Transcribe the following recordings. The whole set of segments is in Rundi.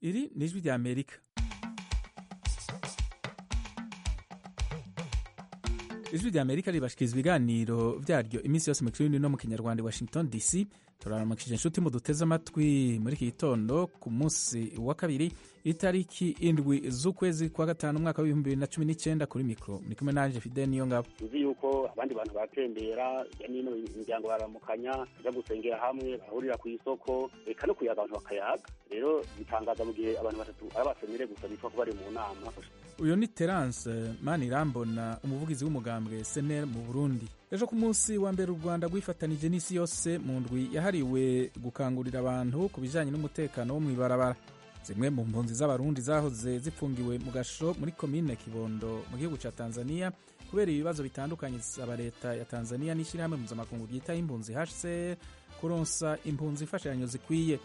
Iri ni ijwi rya Amerika. ijwi rya Amerika ribashikiriza ibiganiro vyaryo iminsi yose mu kirundi no mu kinyarwanda i Washington DC turaramukije inshuti mu duteze amatwi muri iki gitondo ku munsi wa kabiri itariki indwi z'ukwezi kwa gatanu umwaka w'ibihumbi bibiri na cumi n'icyenda kuri mikro muri kumwe nanje Fidel niyo ngabo tuzi yuko abandi bantu baratembera hirya no hino imiryango baramukanya baja gusengera hamwe barahurira ku isoko eka no kuyaga abantu bakayaga rero bitangaza mu gihe abantu batatu ari abasenere gusa bitwa ko bari mu nama uyu ni Terence Manirambona umuvugizi w'umugambwe SNL mu Burundi ejo ku munsi wa mbere u Rwanda rwifatanije n'isi yose mu ndwi yahariwe gukangurira abantu ku bijanye n'umutekano wo mw'ibarabara zimwe mu mpunzi z'abarundi zahoze zipfungiwe mu gasho muri komine Kibondo mu gihugu ca Tanzania kubera ibibazo bitandukanye zisaba leta ya Tanzania n'ishirahamwe mpuzamakungu ryitaho impunzi HCR kuronsa impunzi imfashanyo zikwiye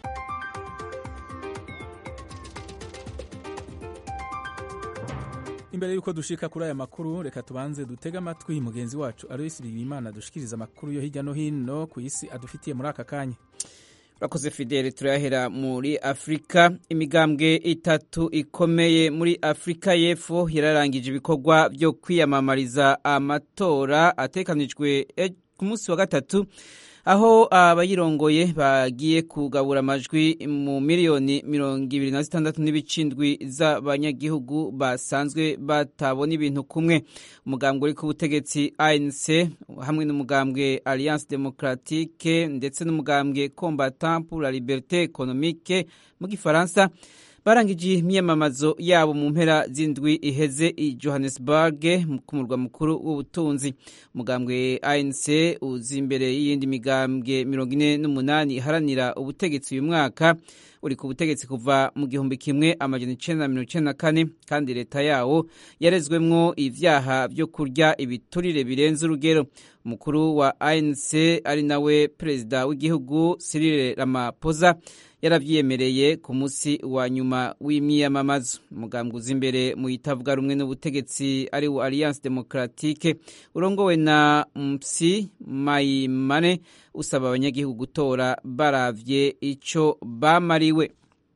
imbere y'uko dushika kuri aya makuru reka tubanze dutege amatwi mugenzi wacu Alois Bigirimana dushikiriza amakuru yo hirya no hino ku isi adufitiye muri aka kanya urakoze fideli turahera muri afurika imigambwe itatu ikomeye muri afurika y'epfo yararangije ibikorwa byo kwiyamamariza amatora atekanijwe ku munsi wa gatatu aho abayirongoye bagiye kugabura amajwi mu miliyoni mirongo ibiri na zitandatu n'ibicindwi z'abanyagihugu basanzwe batabona ibintu kumwe umugambwe uri ku butegetsi ANC hamwe n'umugambwe Alliance Democratique ndetse n'umugambwe Combattant pour la Liberté Économique mu gifaransa barangije imyamamazo yabo mu mpera z'indwi iheze i Johannesburg ku murwa mukuru w'ubutunzi umugambwe ANC uzi imbere y'iyindi migambwe mirongo ine n'umunani iharanira ubutegetsi uyu mwaka uri ku butegetsi kuva mu gihumbi kimwe amajana icenda na mirongo icenda na kane kandi leta yawo yarezwemwo ivyaha vyo kurya ibiturire birenze urugero umukuru wa ANC ari nawe perezida w'igihugu Cyril Ramaphosa yaravyiyemereye ku munsi wa nyuma w'imyiyamamazo umugambwe uza imbere mu itavuga rumwe n'ubutegetsi ari wo Alliance Democratique urongowe na Msi Maimane usaba abanyagihugu gutora baravye ico bamariwe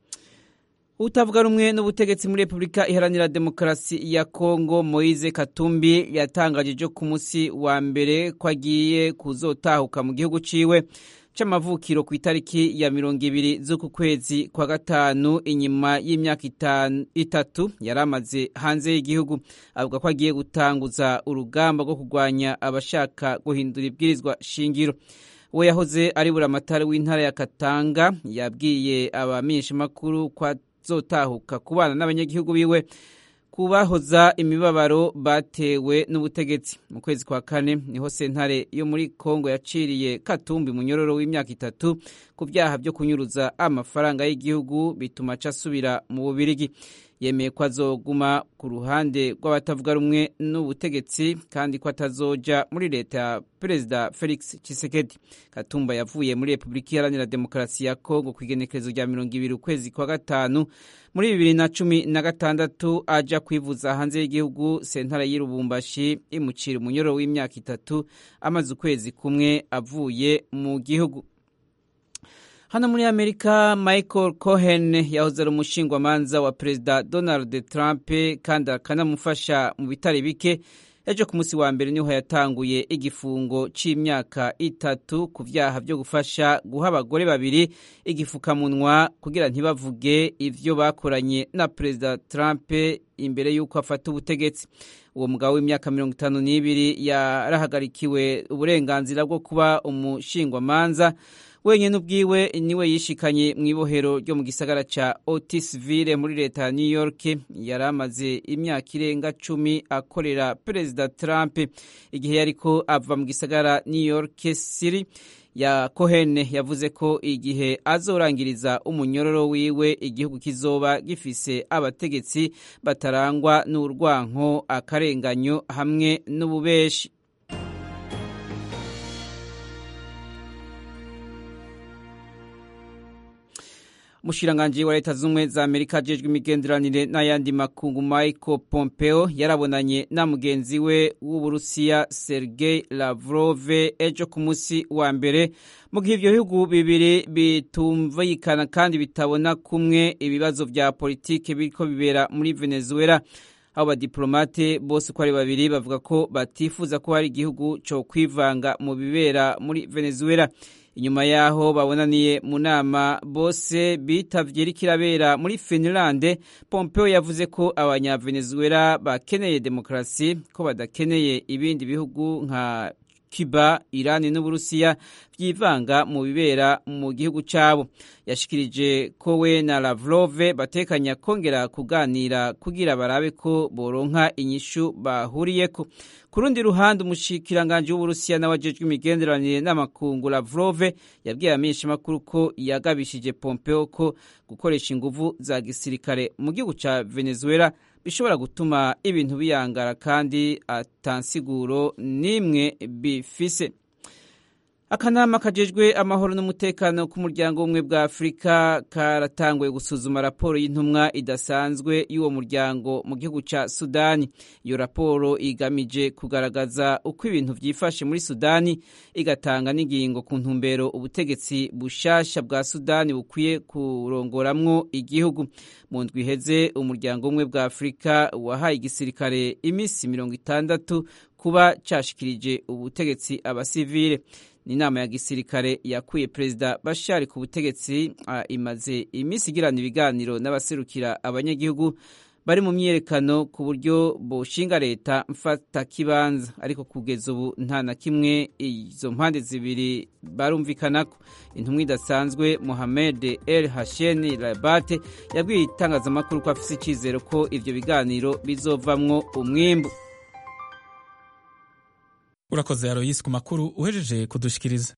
utavuga rumwe n'ubutegetsi muri Repubulika Iharanira Demokarasi ya Kongo Moise Katumbi yatangaje ejo ku munsi wa mbere ko agiye kuzotahuka mu gihugu ciwe c'amavukiro ku itariki ya mirongo ibiri z'uku kwezi kwa gatanu inyuma y'imyaka itatu yari amaze hanze y'igihugu avuga ko agiye gutanguza urugamba rwo kurwanya abashaka guhindura ibwirizwa shingiro we yahoze ari buramatari w'intara ya Katanga yabwiye abamenyeshamakuru ko azotahuka kubana n'abanyagihugu biwe kubahoza imibabaro batewe n'ubutegetsi mu kwezi kwa kane niho sentare yo muri Kongo yaciriye Katumbi munyororo w'imyaka itatu ku byaha byo kunyuruza amafaranga y'igihugu bituma aca asubira mu Bubirigi yemeye ko azoguma ku ruhande rw'abatavuga rumwe n'ubutegetsi kandi ko atazoja muri leta ya perezida Felix Tshisekedi Katumba yavuye muri Repubulika Iharanira Demokarasi ya Kongo ku igenekerezo rya mirongo ibiri ukwezi kwa gatanu muri bibiri na cumi na gatandatu aja kwivuza hanze y'igihugu sentara y'Irubumbashi imucira umunyoro w'imyaka itatu amaze ukwezi kumwe avuye mu gihugu hano muri amerika michael cohen yahoze ari umushingwamanza wa perezida donald trump kandi akanamufasha mu bitari bike ejo ku munsi wa mbere niho yatanguye igifungo c'imyaka itatu ku vyaha vyo gufasha guha abagore babiri igifukamunwa kugira ntibavuge ivyo bakoranye na perezida trump imbere y'uko afata ubutegetsi uwo mugabo w'imyaka mirongo itanu n'ibiri yarahagarikiwe uburenganzira bwo kuba umushingwamanza wenyine ubwiwe niwe yishikanye mu ibohero ryo mu gisagara ca Otisville muri leta ya New York yari amaze imyaka irenga cumi akorera perezida Trump igihe yariko ava mu gisagara New York City ya Cohen yavuze ko igihe azorangiriza umunyororo wiwe igihugu kizoba gifise abategetsi batarangwa n'urwanko akarenganyo hamwe n'ububeshi umushikiranganji wa leta z'ubumwe za amerika ajejwe imigenderanire n'ayandi makungu michael pompeo yarabonanye na mugenzi we w'uburusiya sergei lavrov ejo ku munsi wa mbere mu gihe ivyo bihugu bibiri bitumvikana kandi bitabona kumwe ibibazo vya politike biriko bibera muri venezuela abo badiplomate bose uko ari babiri bavuga ko batifuza ko hari igihugu co kwivanga mu bibera muri venezuela inyuma yaho babonaniye mu nama bose bitavye rikirabera muri finlande pompeo yavuze ko abanyavenezuela bakeneye demokarasi ko badakeneye ibindi bihugu nka cuba irani n'uburusiya vyivanga mu bibera mu gihugu cabo yashikirije ko we na lavrove batekanya kongera kuganira kugira barabe ko boronka inyishu bahuriyeko ku rundi ruhande umushikiranganji w'uburusiya n'abajejwe imigenderanire n'amakungu lavrove yabwiye abamenyeshamakuru ko yagabishije pompeo ko gukoresha inguvu za gisirikare mu gihugu ca venezuela bishobora gutuma ibintu biyangara kandi atansiguro n'imwe bifise akanama kajejwe amahoro n'umutekano ku muryango w'ubumwe bwa afurika karatanguye gusuzuma raporo y'intumwa idasanzwe y'uwo muryango mu gihugu ca sudani iyo raporo igamije kugaragaza uko ibintu vyifashe muri sudani igatanga n'ingingo ku ntumbero ubutegetsi bushasha bwa sudani bukwiye kurongoramwo igihugu mu ndwi iheze umuryango w'ubumwe bwa afurika wahaye igisirikare imisi mirongo itandatu kuba cashikirije ubutegetsi abasivile ni inama ya gisirikare yakuye perezida bashari ku butegetsi uh, imaze iminsi igirana ibiganiro n'abaserukira abanyagihugu bari mu myiyerekano ku buryo boshinga leta mfata kibanza ariko kugeza ubu nta na kimwe izo mpande zibiri barumvikanako intumwa idasanzwe Mohamed El Hasheni Rabate yabwiye itangazamakuru ko afise icyizero ko ivyo biganiro bizovamwo umwimbu urakoze aroyisi ku makuru uhejeje kudushikiriza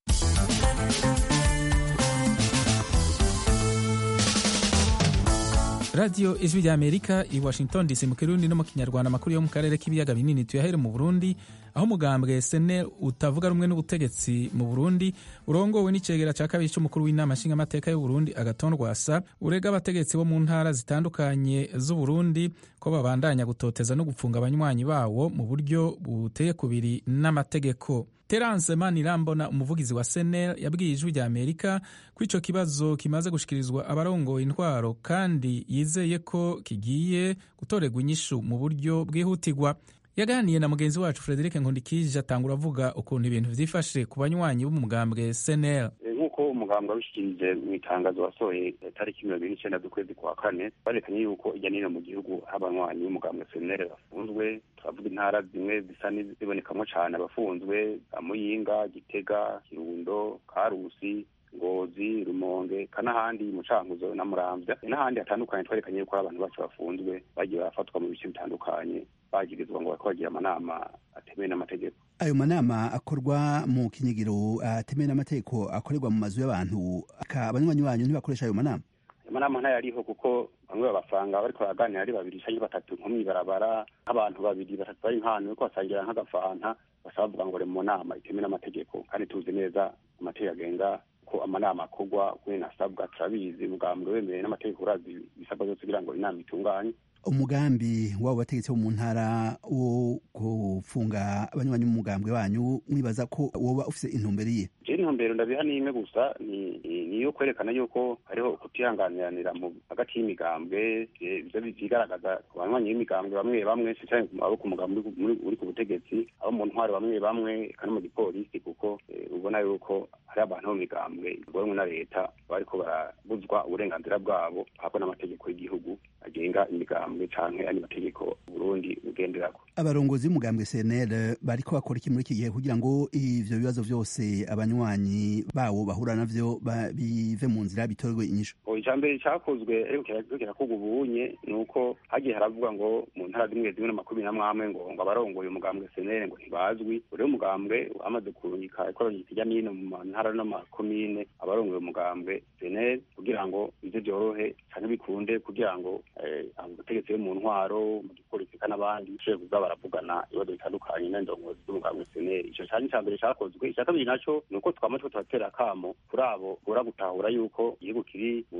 radiyo ijwi rya amerika i washington dc mu kirundi no mu kinyarwanda amakuru yo mu karere k'ibiyaga binini tuyahere mu burundi aho umugambwe sene utavuga rumwe n'ubutegetsi mu burundi urongowe n'icegera cya kabiri cy'umukuru w'inama nshingamateka y'uburundi agaton rwasa urega abategetsi bo mu ntara zitandukanye z'uburundi ko babandanya gutoteza no gupfunga abanywanyi bawo mu buryo buteye kubiri n'amategeko terance manirambona umuvugizi wa senel yabwiye ijwi rya amerika ko ico kibazo kimaze gushikirizwa abarongoye intwaro kandi yizeye ko kigiye gutorerwa inyishu mu buryo bwihutirwa yaganiye na mugenzi wacu frederic nkundikije atangura avuga ukuntu ibintu vyifashe ku banywanyi b'umugambwe senel nk'uko umugambwe wabishikirije mu itangazo wasohoye tariki mirongo ine n'icenda z'ukwezi kwa kane barekanye yuko ijya n'ino mu gihugu abanywanyi b'umugambwe senel bafunzwe turavuga intara zimwe zisa n'izibonekamwo cane abafunzwe za muyinga gitega kirundo karusi ngozi rumonge kanahandi mucankuzo na muramvya n'ahandi hatandukanye twerekanye yuko abantu bacu bafunzwe bagiye barafatwa mu bice bitandukanye bagirizwa ngo bariko bagira amanama atemewe n'amategeko ayo manama akorwa mu kinyigiro atemewe n'amategeko akorerwa mu mazu y'abantu abanywanyi banyu ntibakoresha ayo manama ayo manama ntayariho kuko bamwe babasanga bariko baraganira ari babiri canke batatu nko mw'ibarabara nk'abantu babiri batatu bari nk'ahantu bariko basangira nk'agafanta bashaka bavuga ngo bari mu nama itemewe n'amategeko kandi tuzi neza amategeko agenga ko amanama akorwa kuri nasabwa turabizi mugambwe wemerewe n'amategeko urazi ibisabwa byose kugira ngo inama itunganye umugambi wabo bategetsi bo mu ntara wo gufunga abanywanyi b'umugambwe wanyu mwibaza ko woba ufise intumbero iye je intumbero ndabiha n'imwe gusa ni niyo kwerekana yuko hariho kutihanganiranira hagati y'imigambwe ivyo vyigaragaza ku banywanyi b'imigambwe bamwe bamwe canke abo ku mugambi uri ku butegetsi abo mu ntwaro bamwe bamwe eka no mu gipolisi kuko ubona yuko hari abantu bo mu migambwe igoromwe na leta bariko barabuzwa uburenganzira bwabo habwa n'amategeko y'igihugu agenga imigambwe canke andi mategeko Burundi bugenderako abarongozi b'umugambwe CNL bariko bakora iki muri iki gihe kugira ngo ivyo bibazo vyose abanywanyi bawo bahura navyo bive mu nzira bitorwe inyishu icambere cakozwe ariko kirakorwa ubunye ni uko hagiye haravuga ngo mu ntara zimwe zimwe n'amakumi n'amwamwe ngo ngo abarongoye umugambwe CNL ngo ntibazwi uriho umugambwe amaze kurungika ikoranyika irya n'ino mu ntara n'amakomine abarongoye umugambwe CNL kugira ngo ivyo vyorohe canke bikunde kugira ngo abategetsi bo mu ntwaro mu gipolisi n'abandi bashobore kuza baravugana ibibazo bitandukanye n'indongozi z'umugambwe seneri ico cari ica mbere cakozwe ica kabiri naco ni uko twama two turatera akamo kuri abo bora gutahura yuko igihugu kiri mu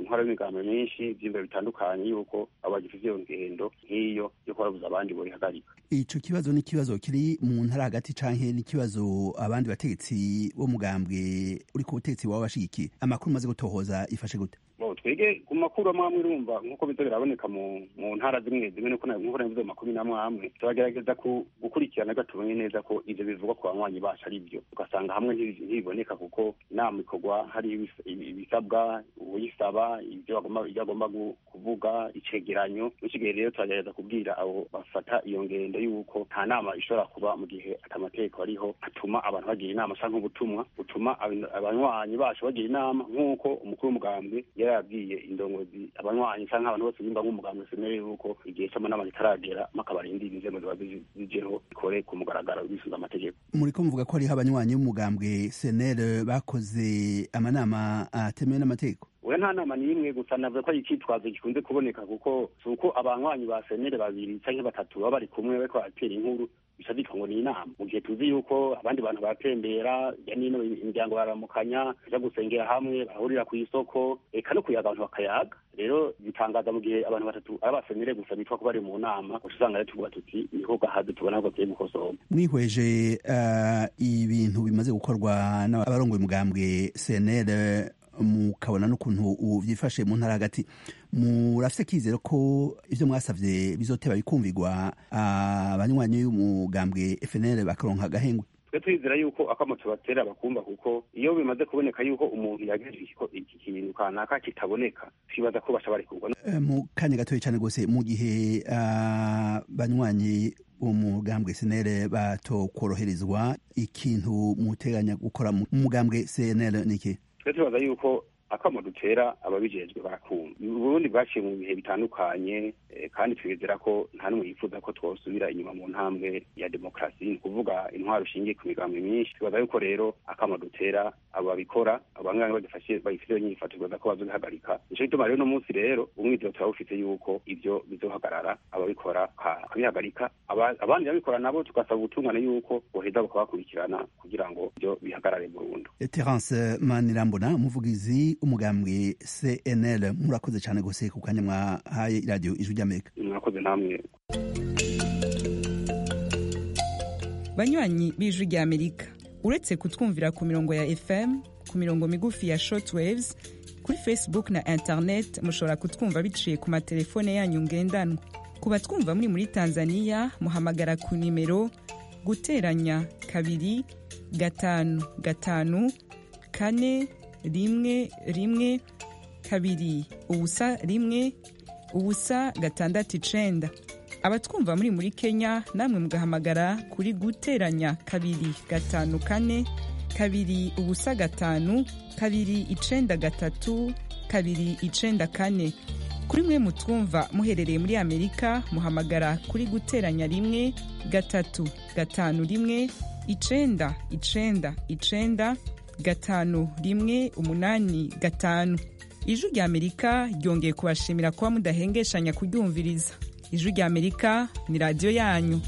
ntwara y'imigambi myinshi ivyiyumviro bitandukanye yuko abo bagifite iyo ngendo nk'iyo yo kubabuza abandi boyihagarika ico kibazo ni ikibazo kiri mu ntara hagati canke ni ikibazo abandi bategetsi bo mugambwe uri ku butegetsi waba bashigikiye amakuru umaze gutohoza ifashe gute bo twege ku makuru amwe amwe urumva nk'uko biza biraboneka mu mu ntara zimwe zimwe nuko nk'uko nabivuze mu makuru n'amwe amwe turagerageza gukurikirana gatubonye neza ko ivyo bivugwa ku banywanyi bacu ari byo ugasanga hamwe ntibiboneka kuko inama ikorwa hari ibisabwa uyisaba ibyo agomba kuvuga icegeranyo iki gihe rero turagerageza kubwira abo bafata iyo ngendo y'uko nta nama ishobora kuba mu gihe atamategeko ariho atuma abantu bagira inama canke ubutumwa butuma abanywanyi bacu bagira inama nk'uko umukuru w'umugambwe yari yabwiye indongozi abanywanyi canke abantu bose bimba nk'umugambwe semere yuko igihe c'amanama kitaragera makabarindira inzego ziba zijeho ikore ku mugaragaro bisunga amategeko muriko muvuga ko hariho abanywanyi b'umugambwe senere bakoze amanama atemewe n'amategeko oya nta nama n'imwe gusa navuga ko ari icitwazo gikunze kuboneka kuko si uko abanywanyi ba senere babiri canke batatu baba bari kumwe bariko baratera inkuru bica vyitwa ngo ni inama mu gihe tuzi yuko abandi bantu baratembera ya nino imiryango baramukanya baja gusengera hamwe bahurira kw'isoko eka no kuyaga abantu bakayaga rero bitangaza mu gihe abantu batatu ari abasenere gusa bitwa ko bari mu nama uca usanga rero tuvuga tuti niho gahaze tubona ko tugiye gukosorwa mwihweje ibintu bimaze gukorwa n'abarongoye umugambwe senere mukabona n'ukuntu byifashe mu ntara hagati murafite kizero ko ibyo mwasabye bizoteba bikumvirwa abanywanyi y'umugambwe FNL bakaronka agahengwe twe twizera yuko akamo tubatera bakumva kuko iyo bimaze kuboneka yuko umuntu yagejeje iki kintu kanaka kitaboneka twibaza ko basha barikurwa mu kanya gatoya cyane rwose mu gihe abanywanyi umugambwe senere batokoroherezwa ikintu muteganya gukora mu mugambwe senere niki twe tubaza yuko akamo dutera ababijejwe barakumva uburundi bwaciye mu bihe bitandukanye kandi twizera ko nta n'umwe yifuza ko twosubira inyuma mu ntambwe ya demokarasi ni ukuvuga intwaro ishingiye ku migambi myinshi tubaza yuko rero akamo dutera abo babikora abangana badufashe bayifite nyifato tubaza ko bazobihagarika nico gituma rero uno munsi rero umwizero turawufite yuko ivyo bizohagarara ababikora bakabihagarika abandi babikora nabo tugasaba ubutungane yuko boheza bukabakurikirana kugira ngo ivyo bihagarare burundu terence manirambona umuvugizi umugambwe cnl murakoze cyane gose ku kanya mwahaye iradiyo ijwi ry'amerika murakoze namwe banywanyi b'ijwi ry'amerika uretse kutwumvira ku mirongo ya fm ku mirongo migufi ya shortwaves kuri facebook na internet mushobora kutwumva biciye ku matelefone yanyu ngendanwa ku batwumva muri muri tanzania muhamagara ku nimero guteranya kabiri gatanu gatanu kane rimwe rimwe kabiri ubusa rimwe ubusa gatandatu icenda abatwumva muri muri kenya namwe mugahamagara kuri guteranya kabiri gatanu kane kabiri ubusa gatanu kabiri icenda gatatu kabiri icenda kane kuri mwe mutwumva muherereye muri amerika muhamagara kuri guteranya rimwe gatatu gatanu rimwe icenda icenda icenda gatanu rimwe umunani gatanu ijwi rya amerika ryongeye kubashimira kuba mudahengeshanya kuryumviriza ijwi rya amerika ni radiyo yanyu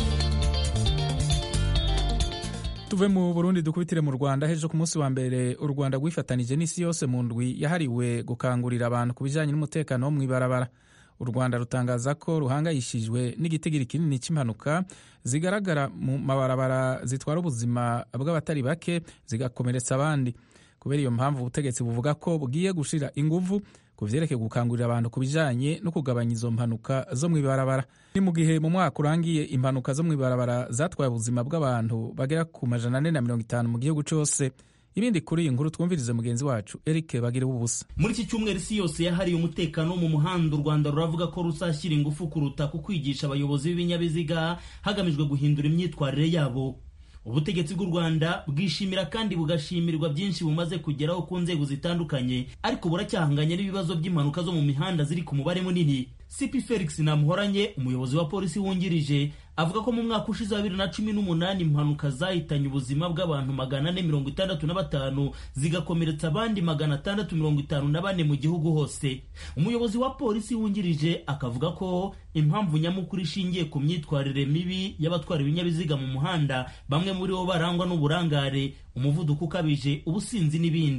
tuve mu burundi dukubitire mu rwanda hejo ku munsi wa mbere u rwanda rwifatanije n'isi yose mu ndwi yahariwe gukangurira abantu ku bijyanye n'umutekano wo mu ibarabara u rwanda rutangaza ko ruhangayishijwe n'igitigiri kinini cy'impanuka zigaragara mu mabarabara zitwara ubuzima bw'abatari bake zigakomeretsa abandi kubera iyo mpamvu ubutegetsi buvuga ko bugiye gushira inguvu ku vyerekeye gukangurira abantu ku bijanye no kugabanya izo mpanuka zo mu ibarabara ni mu gihe mu mwaka urangiye impanuka zo mu ibarabara zatwaye ubuzima bw'abantu bagera ku majana ane na mirongo itanu mu gihugu cose ibindi kuri iyi nkuru twumvirize mugenzi wacu eric bagire ubusa muri iki cyumweru isi yose yahariye umutekano wo mu muhanda u rwanda ruravuga ko ruzashyira ingufu kuruta ku kwigisha abayobozi b'ibinyabiziga hagamijwe guhindura imyitwarire yabo ubutegetsi bw'u rwanda bwishimira kandi bugashimirwa byinshi bumaze kugeraho ku nzego zitandukanye ariko buracyahanganye n'ibibazo by'impanuka zo mu mihanda ziri ku mubare munini cp felix namuhoranye umuyobozi wa polisi wungirije avuga ko mu mwaka ushize wa bibiri na cumi n'umunani impanuka zahitanye ubuzima bw'abantu magana ane mirongo itandatu na batanu zigakomeretsa abandi magana atandatu mirongo itanu na bane mu gihugu hose umuyobozi wa polisi wungirije akavuga ko impamvu nyamukuru ishingiye ku myitwarire mibi y'abatwara ibinyabiziga mu muhanda bamwe muri bo barangwa n'uburangare umuvuduko ukabije ubusinzi n'ibindi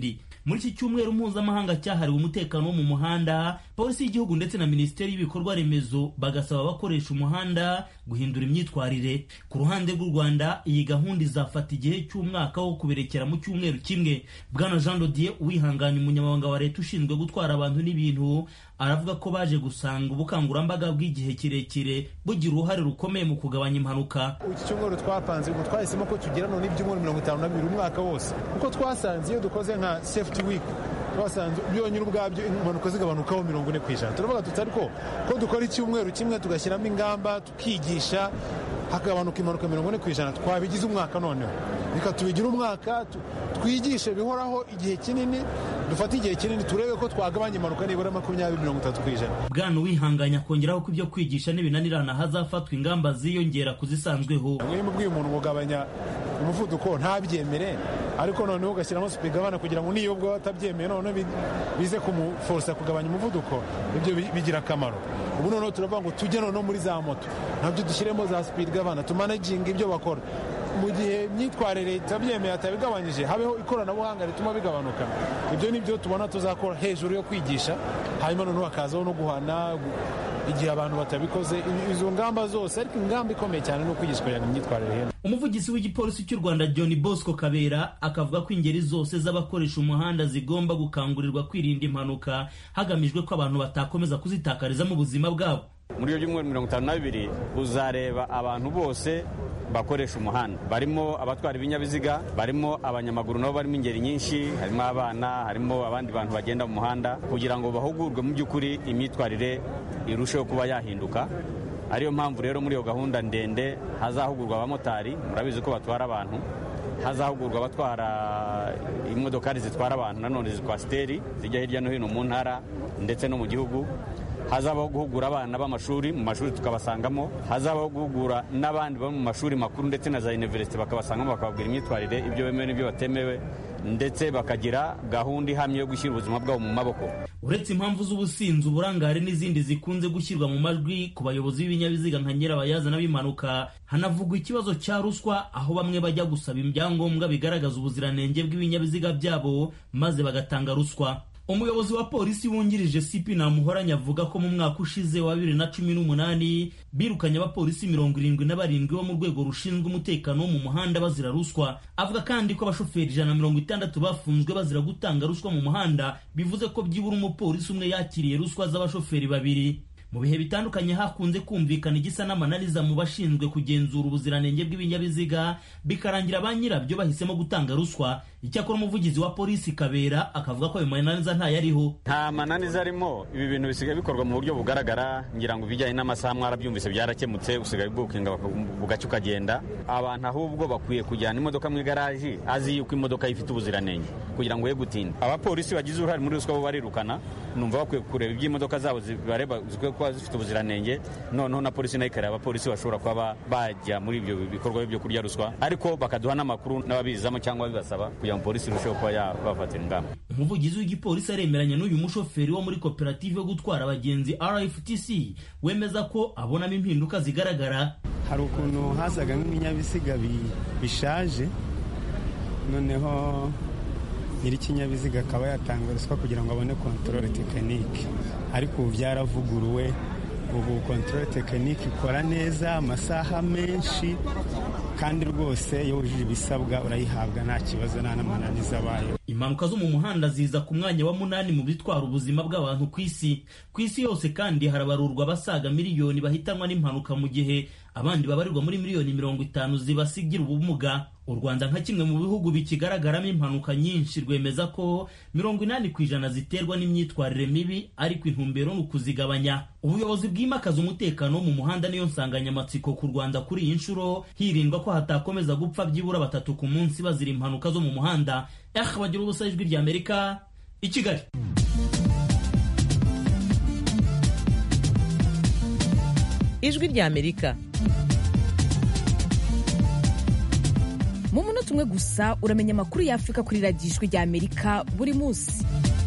muri iki cyumweru mpuzamahanga cyahariwe umutekano wo mu muhanda polisi y'igihugu ndetse na minisiteri y'ibikorwa remezo bagasaba abakoresha umuhanda guhindura imyitwarire ku ruhande rw'u rwanda iyi gahunda izafata igihe cy'umwaka wo kuberekera mu cyumweru kimwe bwana jean dodier uwihanganye umunyamabanga wa leta ushinzwe gutwara abantu n'ibintu aravuga ko baje gusanga ubukangurambaga bw'igihe kirekire bugira uruhare rukomeye mu kugabanya impanuka iki cyumweru twapanze ngo twahisemo ko tugira none ibyumweru mirongo itanu na bibiri umwaka wose kuko twasanze iyo dukoze nka safety week twasanze byonyine ubwabyo impanuka zigabanukaho mirongo ine ku ijana turavuga tuti ariko ko dukora icyumweru kimwe tugashyiramo ingamba tukigisha hagabanuka impanuka mirongo ine ku ijana twabigize umwaka noneho reka tubigire umwaka twigishe bihoraho igihe kinini dufate igihe kinini turebe ko twagabanya impanuka nibura makumyabiri mirongo itatu ku ijana bwana uwihanganye akongeraho ko ibyo kwigisha nibinanirana hazafatwa ingamba ziyongera ku zisanzweho niba ubwiye umuntu kugabanya umuvuduko ntabyemere ariko noneho ugashyiramo supigabana kugira ngo niyo ubwo atabyemeye noneho bize kumuforosa kugabanya umuvuduko ibyo bigira akamaro ubu noneho turavuga ngo tujye noneho muri za moto nabyo dushyiremo za supigabana tumanaginga ibyo bakora mu gihe imyitwarire itabyemeye atabigabanyije habeho ikoranabuhanga rituma bigabanuka ibyo ni byo tubona tuzakora hejuru yo kwigisha hanyuma noneho hakazaho no guhana igihe abantu batabikoze izo ngamba zose ariko ingamba ikomeye cyane ni ukwigisha kugira ngo imyitwarire ihene umuvugizi w'igipolisi cy'u rwanda john bosco kabera akavuga ko ingeri zose z'abakoresha umuhanda zigomba gukangurirwa kwirinda impanuka hagamijwe ko abantu batakomeza kuzitakarizamo ubuzima bwabo muri iyo byumweru mirongo itanu na bibiri uzareba abantu bose bakoresha umuhanda barimo abatwara ibinyabiziga barimo abanyamaguru nabo barimo ingeri nyinshi harimo abana harimo abandi bantu bagenda mu muhanda kugira ngo bahugurwe mu by'ukuri imyitwarire irusheho kuba yahinduka ariyo mpamvu rero muri iyo gahunda ndende hazahugurwa abamotari murabizi ko batwara abantu hazahugurwa abatwara imodokari zitwara abantu nanone kwasiteri zijya hirya no hino mu ntara ndetse no mu gihugu hazabaho guhugura abana b'amashuri mu mashuri tukabasangamo hazabaho guhugura n'abandi bo mu mashuri makuru ndetse na za univerisite bakabasangamo bakababwira imyitwarire ibyo bemewe n'ibyo batemewe ndetse bakagira gahunda ihamye yo gushyira ubuzima bwabo mu maboko uretse impamvu z'ubusinzi uburangare n'izindi zikunze gushyirwa mu majwi ku bayobozi b'ibinyabiziga nka nyirabayazana b'impanuka hanavugwa ikibazo cya ruswa aho bamwe bajya gusaba ibyangombwa bigaragaza ubuziranenge bw'ibinyabiziga byabo maze bagatanga ruswa umuyobozi wa polisi wungirije sipi namuhoranye avuga ko mu mwaka ushize wa bibiri na cumi n'umunani birukanye abapolisi mirongo irindwi na barindwi bo mu rwego rushinzwe umutekano wo mu muhanda bazira ruswa avuga kandi ko abashoferi ijana na mirongo itandatu bafunzwe bazira gutanga ruswa mu muhanda bivuze ko byibura umupolisi umwe yakiriye ruswa z'abashoferi babiri mu bihe bitandukanye hakunze kumvikana igisa n'amananiza mu bashinzwe kugenzura ubuziranenge bw'ibinyabiziga bikarangira ba nyirabyo bahisemo gutanga ruswa icyakora umuvugizi wa polisi kabera akavuga ko ayo mananiza ntayariho nta mananiza arimo ibi bintu bisigaye bikorwa mu buryo bugaragara ngira ngo ibijyanye n'amasaha mwarabyumvise byarakemutse usigaye bukinga bugacya ukagenda abantu ahubwo bakwiye kujyana imodoka mu igaraji azi yuko imodoka ifite ubuziranenge kugira ngo ye gutinda abapolisi bagize uruhare muri ruswa bo barirukana numva bakwiye kureba iby'imodoka zabo zibareba kuba zifite ubuziranenge noneho na polisi nayo ikareba abapolisi bashobora kuba bajya muri ibyo bikorwa byo kurya ruswa ariko bakaduha n'amakuru n'ababizamo cyangwa bibasaba kugira ngo polisi irusheho kuba yabafatira ingamba umuvugizi w'igipolisi aremeranya n'uyu mushoferi wo muri koperative yo gutwara abagenzi rftc wemeza ko abonamo impinduka zigaragara hari ukuntu hazaga nk'ibinyabiziga bishaje noneho nyir'ikinyabiziga akaba yatanga ruswa kugira ngo abone kontorore tekinike ariko ubu byaravuguruwe ubu kontorore tekinike ikora neza amasaha menshi kandi rwose iyo wujuje ibisabwa urayihabwa nta kibazo nta n'amananiza abayeho impanuka zo mu muhanda ziza ku mwanya wa munani mu bitwara ubuzima bw'abantu ku isi ku isi yose kandi harabarurwa abasaga miliyoni bahitanwa n'impanuka mu gihe abandi babarirwa muri miliyoni mirongo itanu zibasigira ubumuga u rwanda nka kimwe mu bihugu bikigaragaramo impanuka nyinshi rwemeza ko mirongo inani ku ijana ziterwa n'imyitwarire mibi ariko intumbero ni ukuzigabanya ubuyobozi bwimakaza umutekano wo mu muhanda niyo nsanganyamatsiko ku rwanda kuri iyi nshuro hirindwa ko hatakomeza gupfa byibura batatu ku munsi bazira impanuka zo mu muhanda eh bagira ubusa ijwi rya amerika i kigali ijwi rya amerika mu munota umwe gusa uramenya amakuru y'afurika kuri radiyo ijwi rya amerika buri munsi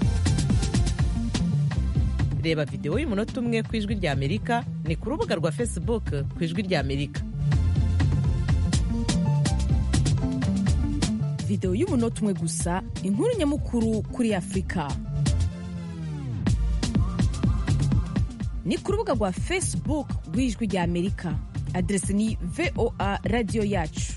reba videwo y'umunota umwe ku ijwi rya amerika ni ku rubuga rwa facebook ku ijwi rya amerika videwo y'umunota umwe gusa inkuru nyamukuru kuri afurika ni ku rubuga rwa facebook rw'ijwi rya amerika aderesi ni voa radiyo yacu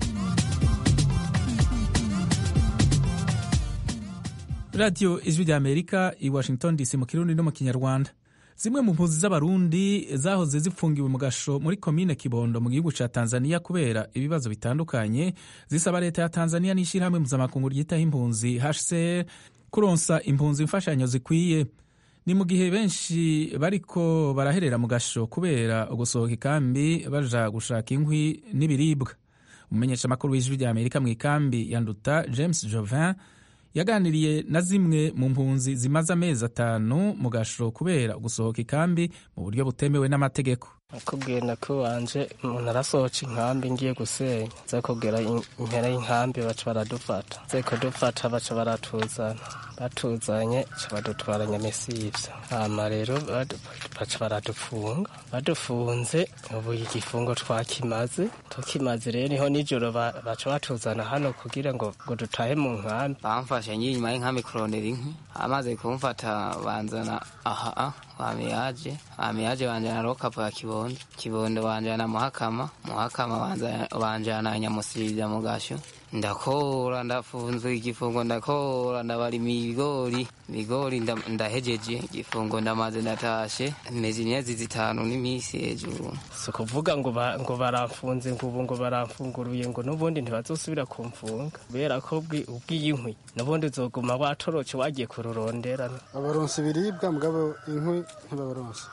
radiyo ijwi rya amerika i washington dc mu kirundi no mu kinyarwanda zimwe mu mpunzi z'abarundi zahoze zifungiwe mu gasho muri komine kibondo mu gihugu ca tanzania kubera ibibazo bitandukanye zisaba leta ya tanzania n'ishyirahamwe mpuzamakungu ryitaho impunzi hcr kuronsa impunzi imfashanyo zikwiye ni mu gihe benshi bariko baraherera mu gasho kubera ugusohoka ikambi baja gushaka inkwi n'ibiribwa umumenyeshamakuru w'ijwi rya amerika mu ikambi ya nduta james jovin yaganiriye na zimwe mu mpunzi zimaze amezi atanu mu gasho kubera gusohoka ikambi mu buryo butemewe n'amategeko nakubwira ko wanje umuntu arasohoca inkambi ngiye gusenya nza kubwira impera y'inkambi baca baradufata nze kudufata baca baratuzana batuzanye ca badutwara nyamesivyo hama rero baca baradufunga badufunze ubu igifungo twakimaze tukimaze rero niho nijoro baca batuzana hano kugira ngo ngo dutahe mu nkambi bamfashe ngiye inyuma y'inkambi kurondera inkwi amaze kumfata banzana aha wamiyaje wamiyaje banjana rokapu ya kibondo kibondo banjana muhakama muhakama banjana nyamusiriza mu gasho ndakora ndafunzwe igifungo ndakora ndabarima ibigori ibigori ndahejeje igifungo ndamaze ndatashe meze imyezi zitanu n'iminsi hejuru si ukuvuga ngo ngo baramfunze ngo ubu ngo baramfunguruye ngo n'ubundi ntibazosubira kumfunga kubera ko ubwiye inkwi n'ubundi uzoguma watoroce wagiye kururondera babaronsa ibiribwa mugabo inkwi ntibabaronsa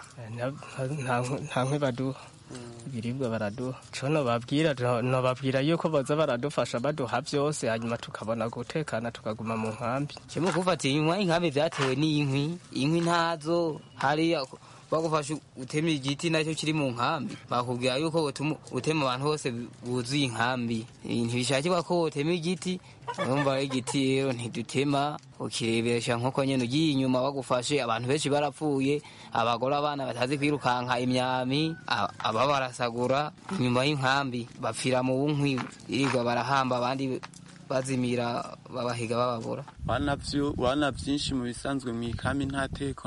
nta nkwi baduha ibiribwa baraduha co nobabwira nobabwira yuko boza baradufasha baduha vyose hanyuma tukabona gutekana tukaguma mu nkambi kimwe kufatiye inyuma y'inkambi vyatewe n'inkwi inkwi ntazo hariya bagufasha utema igiti nacyo kiri mu nkambi bakubwira yuko utema abantu bose buzuye inkambi ntibishakirwa ko wotema igiti urumva igiti rero ntidutema ukirebesha nk'uko nyine ugiye inyuma bagufashe abantu benshi barapfuye abagore abana batazi kwirukanka imyami aba barasagura inyuma y'inkambi bapfira mu bunkwi irirwa barahamba abandi bazimira babahiga bababura wana byinshi mu bisanzwe mu ikambi nta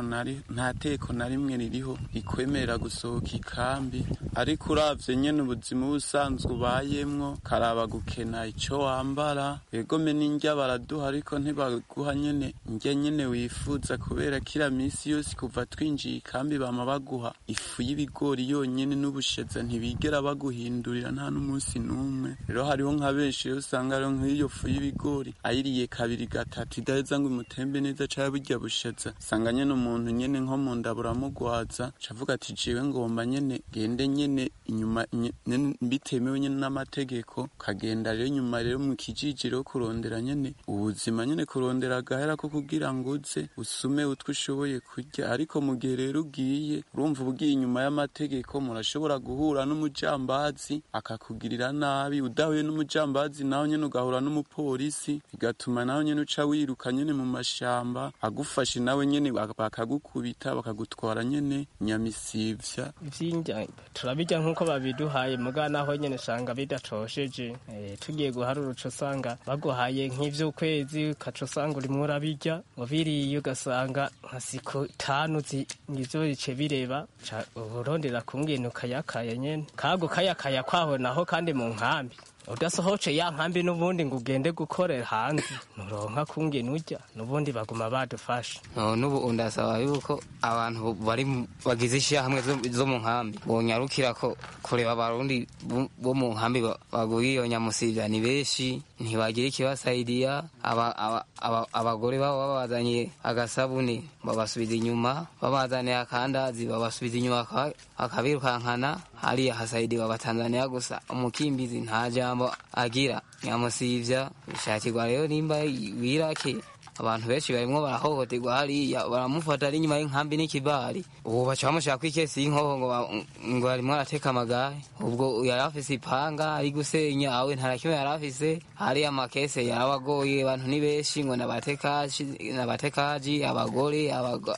teko na rimwe ririho rikwemerera gusohoka ikambi ariko uravye nyene ubuzima busanzwe ubayemwo karaba gukena ico wambara egome n'indya baraduha ariko ntibaguha nyene indya nyene wifuza kubera kira misi yose kuva twinjiye ikambi bama baguha ifu y'ibigori yonyene n'ubusheza ntibigera baguhindurira nta n'umunsi n'umwe rero hariho nka benshi rero usanga rero nk'iyo fu y'ibigori ayiriye kabiri gatatu idaheza ngo imutembe neza caya burya bushaza usanga nyene umuntu nyene nko mu nda buramugwaza cavuga ati jewe ngomba nyene gende nyene inyuma bitemewe nyene n'amategeko kagenda rero nyuma rero mu kijijiro kurondera nyene ubuzima nyene kurondera agahera ko kugira ngo uze usume utwo ushoboye kurya ariko mu gihe rero ugiye urumva ugiye inyuma y'amategeko murashobora guhura n'umujambazi akakugirira nabi udahuye n'umujambazi nawe nyene ugahura n'umupolisi bigatuma nawe nyene uca wiruka nyene mu mashamba agufashe nawe nyene bakagukubita bakagutwara nyene nyamisivya ivyindya turabirya nk'uko babiduhaye muga naho nyene usanga bidacosheje e, tugiye guharura uca usanga baguhaye nk'ivy'ukwezi ukaca usanga urimwo urabirya ngo biriye ugasanga nka siko tanu nivyo bice bireba urondera kungene ukayakaya nyene kago kayakaya kwaho naho kandi mu nkambi udasohoce ya nkambi n'ubundi ngo ugende gukorera hanze nuronka kungene urya n'ubundi baguma badufasha n'ubu ndasaba yuko abantu bari bagize ishyirahamwe zo mu nkambi bonyarukira ko kureba abarundi bo mu nkambi baguye iyo nyamusivya ni benshi ntibagira ikibasaidiya abagore babo babazaniye agasabune babasubiza inyuma babazaniye akandazi babasubiza inyuma akabirukankana hariya hasaidiwa abatanzaniya gusa umukimbizi nta jambo agira nyamusivya bishakirwa rero nimba wirake abantu benshi barimwo barahohoterwa hariya baramufata ari inyuma y'inkambi n'ikibari ubu baca bamushaka kw'ikesi y'inkoho ngo ngo arimwo arateka amagare ubwo yari afise ipanga ari gusenya awe nta na kimwe yari afise hariya amakese yarabagoye abantu ni benshi ngo n'abatekaji abagore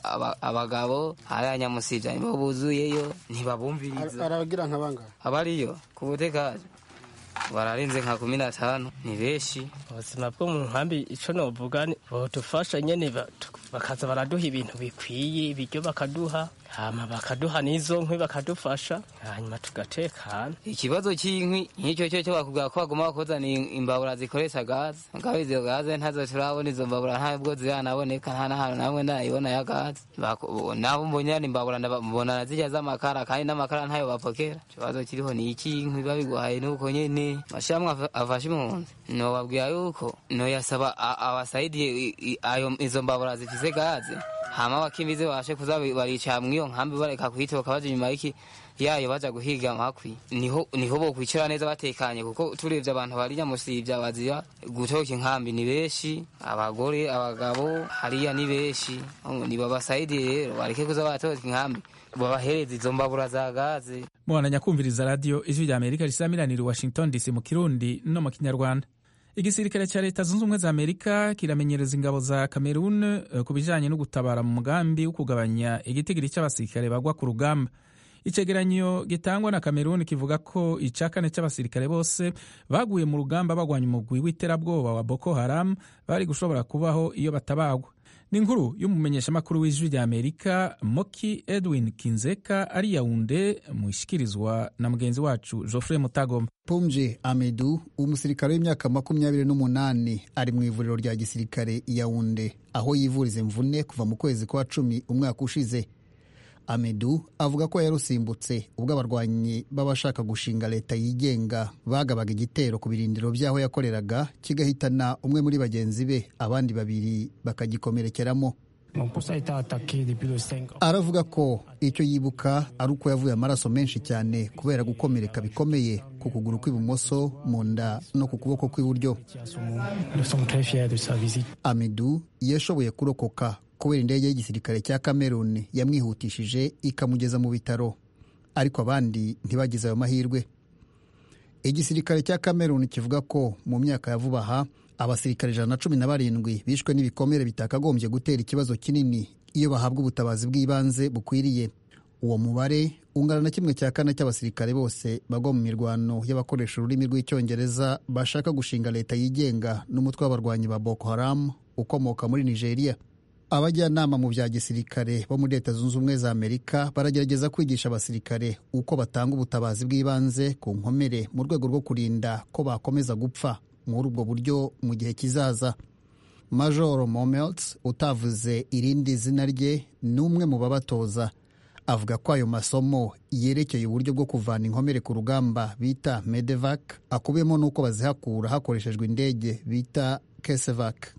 abagabo hariya nyamusivya nibo buzuyeyo ntibabumviriza arabagira nka bangahe abariyo ku butekaji bararenze nka kumi na tanu ni benshi ubuzima bwo mu nkambi ico novuga bodufasha nyene bakaza baraduha ibintu bikwiye ibiryo bakaduha hama bakaduha n'izo nkwi bakadufasha hanyuma tugatekana ikibazo cy'inkwi nk'icyo cyo cyo bakubwira ko bagomba kuzana imbabura zikoresha gaze ngaho izo gaze ntazo turabona izo mbabura ntabwo ziranaboneka nta n'ahantu namwe ndayibona ya gaze nabo mbonye ari imbabura mbona zirya z'amakara kandi n'amakara ntayo bapokera ikibazo kiriho ni iki inkwi babiguhaye nuko nyene mashyirahamwe afashe impunzi nobabwira yuko noyasaba abasaidiye ayo izo mbabura zifise gaze hama abakimbizi bashe kuza baricara mw'iyo nkambi bareka kuyitoka baja inyuma y'iki yayo baja guhiga amakwi niho niho bokwicara neza batekanye kuko turebye abantu bari nyamusivya bazira gutoka inkambi ni benshi abagore abagabo hariya ni benshi nibabasaidiye rero bareke kuza baratoka inkambi babahereza izo mbabura za gaze mubandanya kumviriza radiyo ijwi rya amerika risamiranira washington dc mu kirundi no mu kinyarwanda igisirikare cya leta zunze ubumwe za amerika kiramenyereza ingabo za cameroon ku bijanye no gutabara mu mugambi wo kugabanya igitigiri cy'abasirikare bagwa ku rugamba icegeranyo gitangwa na cameroon kivuga ko ica kane cy'abasirikare bose baguye mu rugamba bagwanya umugwi w'iterabwoba wa boko haram bari gushobora kubaho iyo batabagwa ni inkuru y'umumenyeshamakuru w'ijwi rya amerika moki edwin kinzeka ari yawunde mushikirizwa na mugenzi wacu geoffrey mutagoma Pumje Amedu umusirikare w'imyaka makumyabiri n'umunani ari mu ivuriro rya gisirikare Yaounde aho yivuriza imvune kuva mu kwezi kwa cumi umwaka ushize Amedu avuga ko yarusimbutse ubwo abarwanyi b'abashaka gushinga leta yigenga bagabaga igitero ku birindiro by'aho yakoreraga kigahitana umwe muri bagenzi be abandi babiri bakagikomerekeramo aravuga ko icyo yibuka ari uko yavuye amaraso menshi cyane kubera gukomereka bikomeye ku kuguru kw'ibumoso mu nda no ku kuboko kw'iburyo amidu yashoboye kurokoka kubera indege y'igisirikare cya cameroon yamwihutishije ikamugeza mu bitaro ariko abandi ntibagize ayo mahirwe igisirikare cya cameroon kivuga ko mu myaka ya vuba aha abasirikare ijana na cumi na barindwi bishwe n'ibikomere bitakagombye gutera ikibazo kinini iyo bahabwa ubutabazi bw'ibanze bukwiriye uwo mubare ungana na kimwe cya kane cy'abasirikare bose bagwa mu mirwano y'abakoresha ururimi rw'icyongereza bashaka gushinga leta yigenga n'umutwe w'abarwanyi ba boko haram ukomoka muri nigeria abajyanama mu bya gisirikare bo muri leta zunze ubumwe za amerika baragerageza kwigisha abasirikare uko batanga ubutabazi bw'ibanze ku nkomere mu rwego rwo kurinda ko bakomeza gupfa muri ubwo buryo mu gihe kizaza majoro momels utavuze irindi zina rye ni umwe mu babatoza avuga ko ayo masomo yerekeye uburyo bwo kuvana inkomere ku rugamba bita medevac akubiyemo n'uko bazihakura hakoreshejwe indege bita kesevac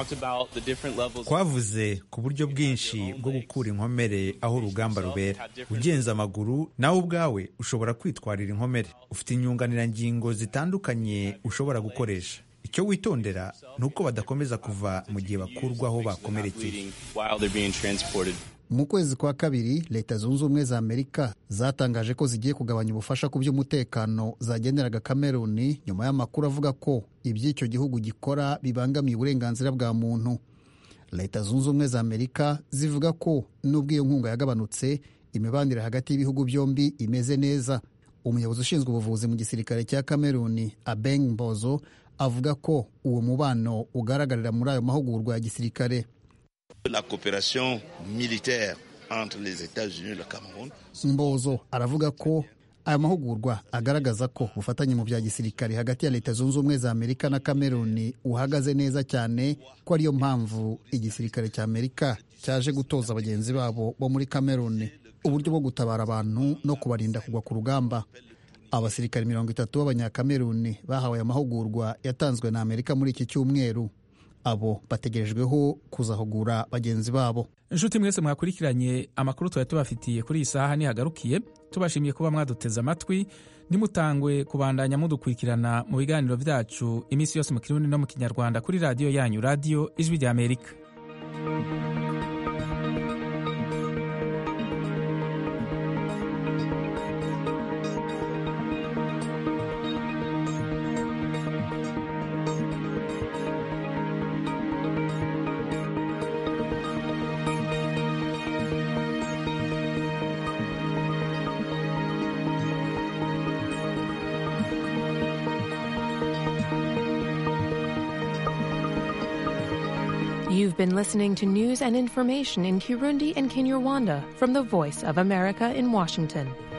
twavuze ku buryo bwinshi bwo gukura inkomere aho urugamba rubera ugenza amaguru nawe ubwawe ushobora kwitwarira inkomere ufite inyunganirangingo zitandukanye ushobora gukoresha icyo witondera ni uko badakomeza kuva mu gihe bakurwaho bakomerekeye mu kwezi kwa kabiri leta zunze ubumwe za amerika zatangaje ko zigiye kugabanya ubufasha ku by'umutekano zageneraga kameruni nyuma y'amakuru avuga ko iby'icyo gihugu gikora bibangamiye uburenganzira bwa muntu leta zunze ubumwe za amerika zivuga ko n'ubwo iyo nkunga yagabanutse imibanire hagati y'ibihugu byombi imeze neza umuyobozi ushinzwe ubuvuzi mu gisirikare cya kameruni abeng mbozo avuga ko uwo mubano ugaragarira muri ayo mahugurwa ya gisirikare La coopération militaire entre les États-Unis et le Cameroun. Mbozo aravuga ko aya mahugurwa agaragaza ko ubufatanye mu bya gisirikare hagati ya leta zunze ubumwe za amerika na kameruni uhagaze neza cyane ko ariyo mpamvu igisirikare cya amerika cyaje gutoza bagenzi babo bo muri kameruni uburyo bwo gutabara abantu no kubarinda kugwa ku rugamba abasirikare mirongo itatu b'abanyakameruni bahawe aya mahugurwa yatanzwe na amerika muri iki cyumweru abo bategerejweho kuzahugura bagenzi babo inshuti mwese mwakurikiranye amakuru twari tubafitiye kuri iyi saha nihagarukiye tubashimiye kuba mwaduteze amatwi nimutangwe kubandanya mudukurikirana mu biganiro byacu iminsi yose mu kirundi no mu kinyarwanda kuri radiyo yanyu radiyo ijwi rya amerika You've been listening to news and information in Kirundi and Kinyarwanda from the Voice of America in Washington.